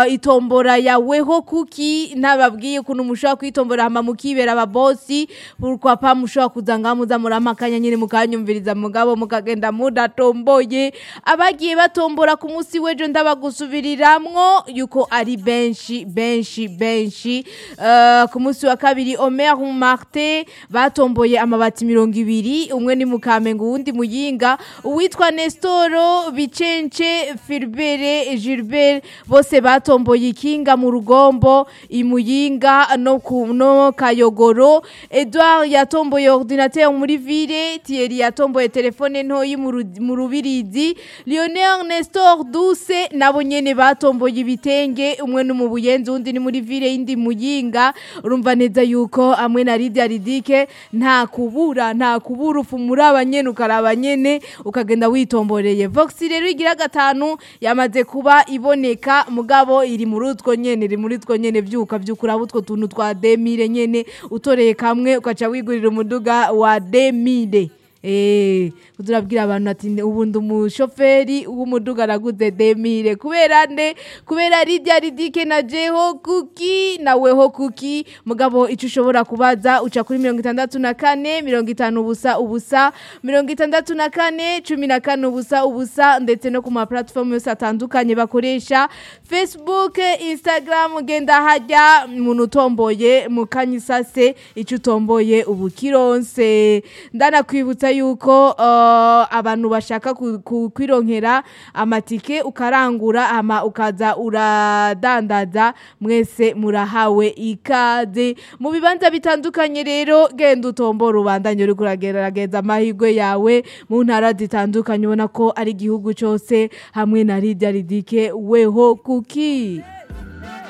uh, itombora yaweho kuki ntababwiye ukuntu mushobora kwitombora hama mukibera ababosi pourquoi pas mushobora kuza ngaha muza muramakanya nyine mukanyumviriza mugabo mukagenda mudatomboye abagiye batombora ku munsi w'ejo ndabagusubiriramwo yuko ari benshi benshi benshi uh, ku munsi wa kabiri Omer Marte batomboye amabati mirongo ibiri umwe ni Mukamengo uwundi Muyinga uwitwa Nestoro Bicence Filbere Gilbert bose batomboye ikinga mu rugombo imuyinga no ku no Kayogoro Edouard yatomboye ordinateur muri ville Thierry yatomboye telefone ntoyi mu ru- mu rubirizi Lionel Nestor Duse nabo nyene batomboye ibitenge umwe ni mu buyenzi undi ni muri ville yindi muyinga urumva neza yuko amwe na Lydia Ridike nta kubura nta kubura ufu muri abanyene ukaraba nyene ukagenda witomboreye Vox rero igira gatanu yamaze kuba iboneka mugabo iri muri utwo nyene iri muri utwo nyene vyuka vyukura utwo tuntu twa demire nyene utoreye kamwe ukaca wigurira umuduga wa demire Eh, turabwira abantu ati ubu ndi umushoferi w'umuduga araguze demire kubera nde kubera rijya ridike na jeho kuki naweho kuki mugabo ico ushobora kubaza uca kuri mirongo itandatu na kane mirongo itanu ubusa ubusa mirongo itandatu na kane cumi na kane ubusa ubusa ndetse no ku ma platform yose atandukanye bakoresha facebook instagram genda hajya umuntu utomboye mu kanyisase ico utomboye ubu kironse ndanakwibutsa yuko uh, abantu bashaka ku- ku- kwironkera amatike ukarangura ama ukaza uradandaza mwese murahawe ikaze mu bibanza bitandukanye rero genda utombora ubandanye uri kuragerageza amahirwe yawe mu ntara zitandukanye ubona ko ari igihugu cyose hamwe na Lydia Ridike weho kuki